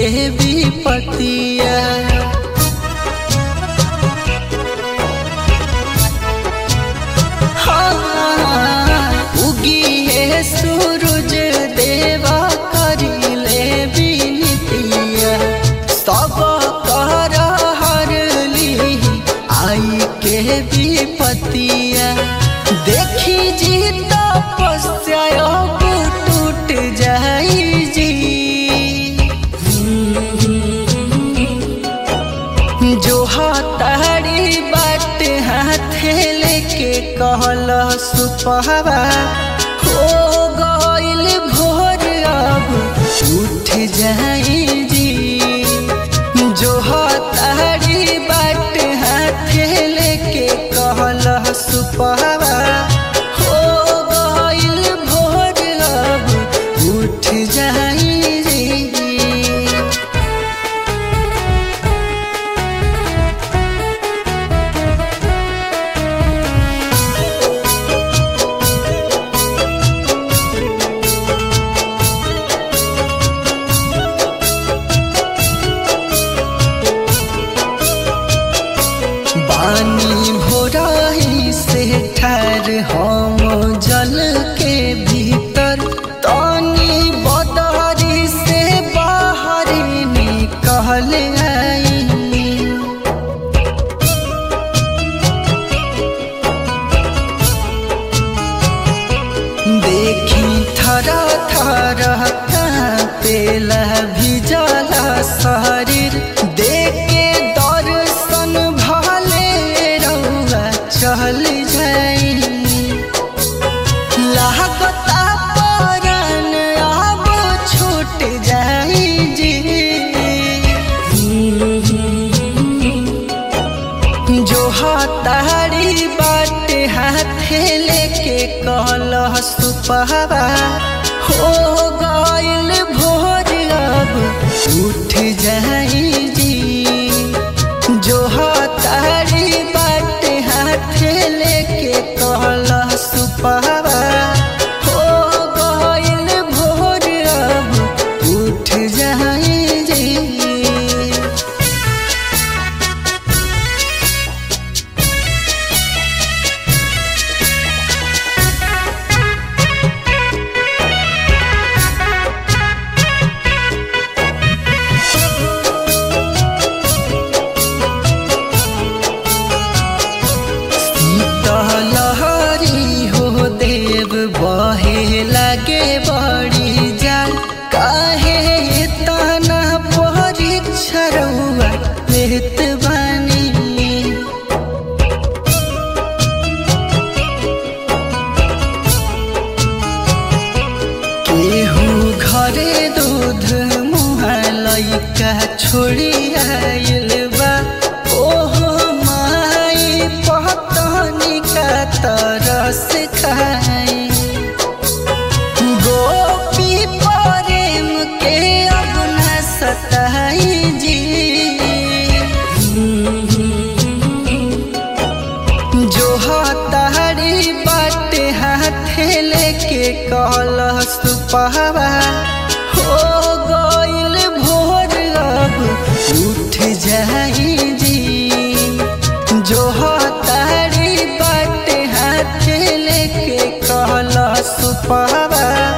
के विपतिया हाँ, उगिए सूरज देवा करिले बिनतिया सब कर हरली आई के विपतिया देखी जी तपस्या अब टूट जाई जी जो हतारी बाट हाथे लेके कहल सुपहवा हो गइल भोर अब उठ जाई जी जो हतारी बाट हाथे लेके कहल सुपहवा हो गइल भोर अब उठ जाई जी बानी भोराही से ठार हम जल के भीतर तानी बदारी से बाहर निकल आई देखी थरा थरा पेला भिजला शरीर देखे दर्शन भले रउआ चल जाई लागता परन अब छूट जाई जी जो हतारी बाट हाथे लेके कहल सुपहवा हो गइल भोर अब उठ जाई जी जो हतारी बाट हाथे लेके कहल सुपहवा हो गइल भोर अब उठ जाई जी लहरी हो देव बहे लगे बड़ी जाल काहे तना परीक्षा रउआ लेत बानी केहू घरे दूध मुहा लैका छोड़ी आइल बा ओहो माई पतनी का तरस खाई गोपी प्रेम के अब न सताई जी जो हतारी बाट हाथे लेके कहल सुपहवा हो गइल भोर अब उठ जाई जी जो हतारी बाट हाथे लेके कहल सुपहवा